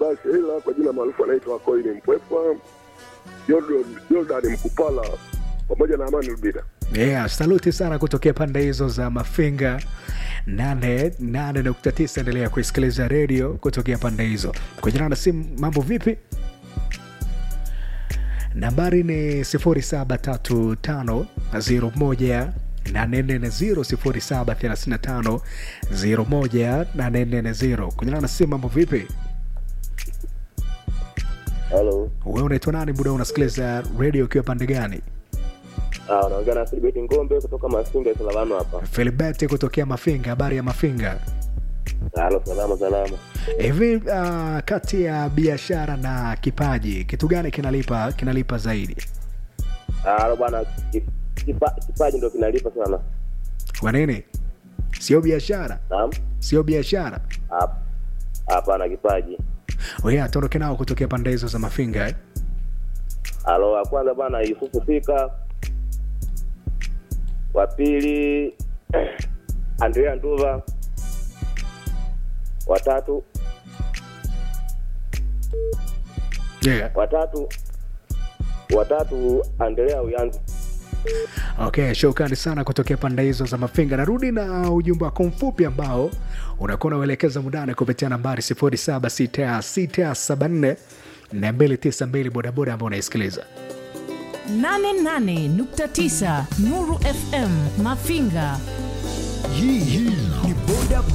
Baba Sheila kwa jina maarufu anaitwa Koini Mpwepwa, Jordan- Jordan Mkupala pamoja na Amani Rubida. Yeah, saluti sana kutokea pande hizo za Mafinga 88.9. Endelea kuisikiliza redio kutokea pande hizo. Kwa jina na simu, mambo vipi? Nambari ni 073501 840 073501 Kunyana na simu, mambo vipi? Halo. Wewe unaitwa nani? Muda unasikiliza redio ukiwa pande gani? Ah, unaongea na Filibeti Ngombe kutoka Masinga Salavano hapa. Filibert kutokea Mafinga. Habari ya Mafinga? Halo, salama salama. Hivi uh, kati ya biashara na kipaji kitu gani kinalipa kinalipa zaidi? Halo bwana, ki- kipa- kipaji ndo kinalipa sana. Kwa nini? Sio biashara, Naam. sio biashara. Hap- Hapana kipaji. Wewe atoroke nao kutokea pande hizo za Mafinga eh? Halo, wa kwanza bwana Yusufu Pika. Wa pili Andrea Nduva. Watatu Yeah. watatu watatu Andrea Uyanzi. Okay, shukrani sana kutokea pande hizo za Mafinga. Narudi na ujumbe wako mfupi ambao unakuwa unauelekeza mundani kupitia nambari 076674 na 292 bodaboda ambao unaisikiliza. 88.9 Nuru FM Mafinga. Hii hii ni boda